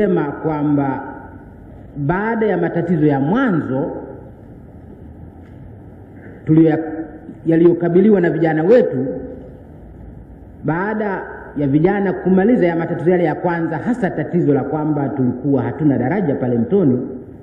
nilisema kwamba baada ya matatizo ya mwanzo tulio yaliyokabiliwa na vijana wetu, baada ya vijana kumaliza ya matatizo yale ya kwanza, hasa tatizo la kwamba tulikuwa hatuna daraja pale Mtoni,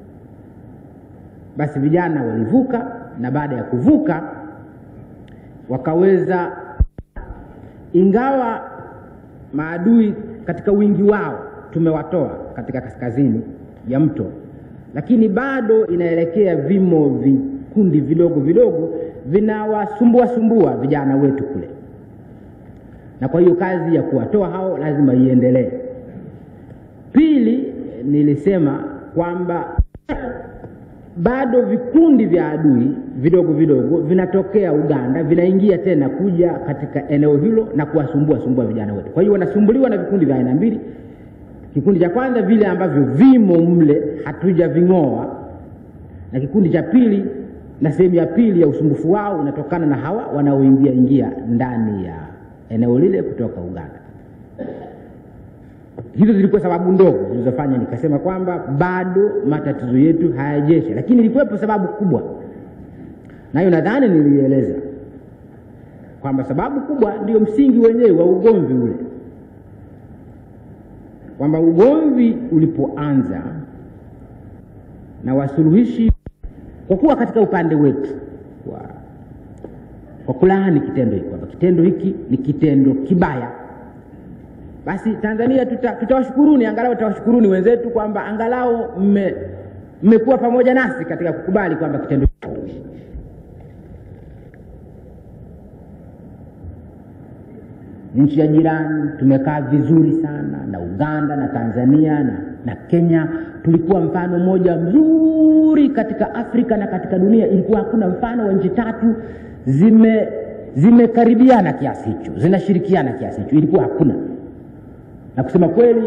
basi vijana walivuka, na baada ya kuvuka wakaweza, ingawa maadui katika wingi wao tumewatoa katika kaskazini ya mto, lakini bado inaelekea vimo vikundi vidogo vidogo vinawasumbua sumbua vijana wetu kule, na kwa hiyo kazi ya kuwatoa hao lazima iendelee. Pili, nilisema kwamba bado vikundi vya adui vidogo vidogo vinatokea Uganda vinaingia tena kuja katika eneo hilo na kuwasumbua sumbua vijana wetu. Kwa hiyo wanasumbuliwa na vikundi vya aina mbili. Kikundi cha kwanza vile ambavyo vimo mle hatujaving'oa, na kikundi cha pili, na sehemu ya pili ya usumbufu wao unatokana na hawa wanaoingia ingia ndani ya eneo lile kutoka Uganda. Hizo zilikuwa sababu ndogo zilizofanya nikasema kwamba bado matatizo yetu hayajesha, lakini ilikuwepo sababu kubwa, nayo nadhani nilieleza kwamba sababu kubwa ndio msingi wenyewe wa ugomvi ule, kwamba ugomvi ulipoanza na wasuluhishi, kwa kuwa katika upande wetu wa kwa kulaani kitendo hiki kwamba kitendo hiki ni kitendo kibaya basi Tanzania tutawashukuruni, tuta angalau tutawashukuruni wenzetu kwamba angalau mmekuwa pamoja nasi katika kukubali kwamba kitendo nchi ya jirani tumekaa vizuri sana na Uganda na Tanzania na, na Kenya. Tulikuwa mfano mmoja mzuri katika Afrika na katika dunia. Ilikuwa hakuna mfano wa nchi tatu zime zimekaribiana kiasi hicho, zinashirikiana kiasi hicho, ilikuwa hakuna na kusema kweli,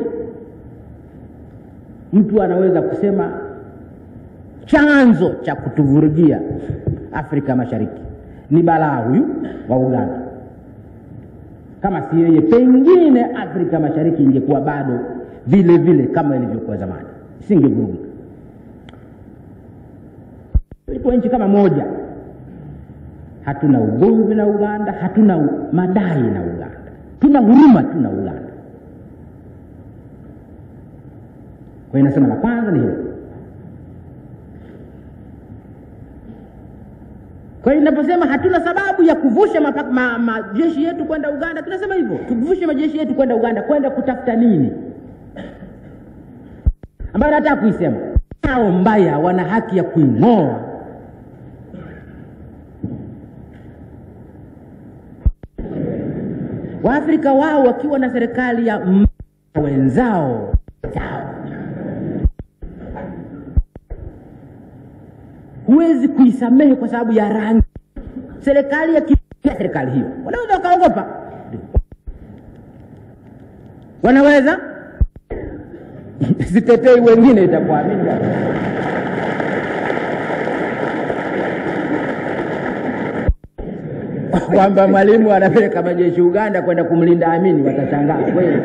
mtu anaweza kusema chanzo cha kutuvurugia Afrika Mashariki ni balaa huyu wa Uganda. Kama si yeye, pengine Afrika Mashariki ingekuwa bado vile vile kama ilivyokuwa zamani, isingevurugika. Ilikuwa nchi kama moja, hatuna ugomvi na Uganda, hatuna madai na Uganda, tuna huruma tu na Uganda. Kwa hiyo nasema la kwanza ni hilo. Kwa hiyo ninaposema hatuna sababu ya kuvusha majeshi ma, ma, yetu kwenda Uganda, tunasema hivyo, tuvushe majeshi yetu kwenda Uganda, kwenda kutafuta nini? Ambayo nataka kuisema, hao mbaya wana haki ya kuing'oa. Waafrika wao wakiwa na serikali ya wenzao huwezi kuisamehe kwa sababu ya rangi. Serikali ya serikali hiyo wanaweza wakaogopa, wanaweza sitetei wengine, itakuamini kwamba mwalimu anapeleka majeshi Uganda kwenda kumlinda Amini, watashangaa kweli.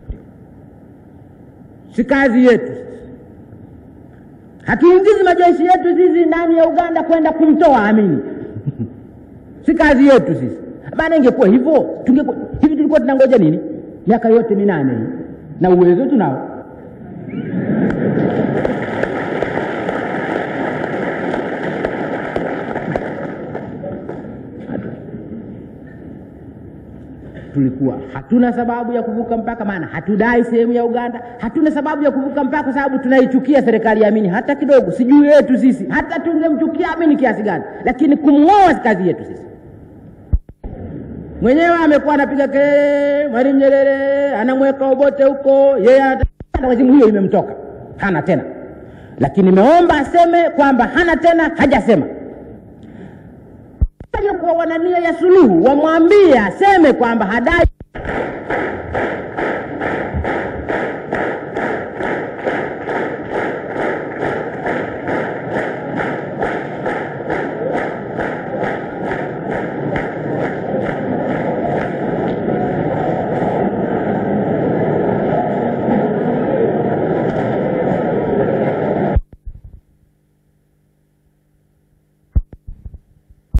Si kazi yetu hatuingizi majeshi yetu sisi ndani ya Uganda kwenda kumtoa Amini si kazi yetu sisi. Maana ingekuwa hivyo tungekuwa hivi, tulikuwa tunangoja nini miaka yote minane hii? Na uwezo tunao. tulikuwa hatuna sababu ya kuvuka mpaka, maana hatudai sehemu ya Uganda. Hatuna sababu ya kuvuka mpaka kwa sababu tunaichukia serikali ya Amini hata kidogo, si juu yetu sisi, hata tungemchukia Amini kiasi gani, lakini kumng'oa si kazi yetu sisi. Mwenyewe amekuwa anapiga kelele, Mwalimu Nyerere anamweka Obote huko, yeye wazimu, hiyo imemtoka, hana tena. Lakini nimeomba aseme kwamba hana tena, hajasema kuwa wana nia ya suluhu, wamwambie aseme kwamba hadai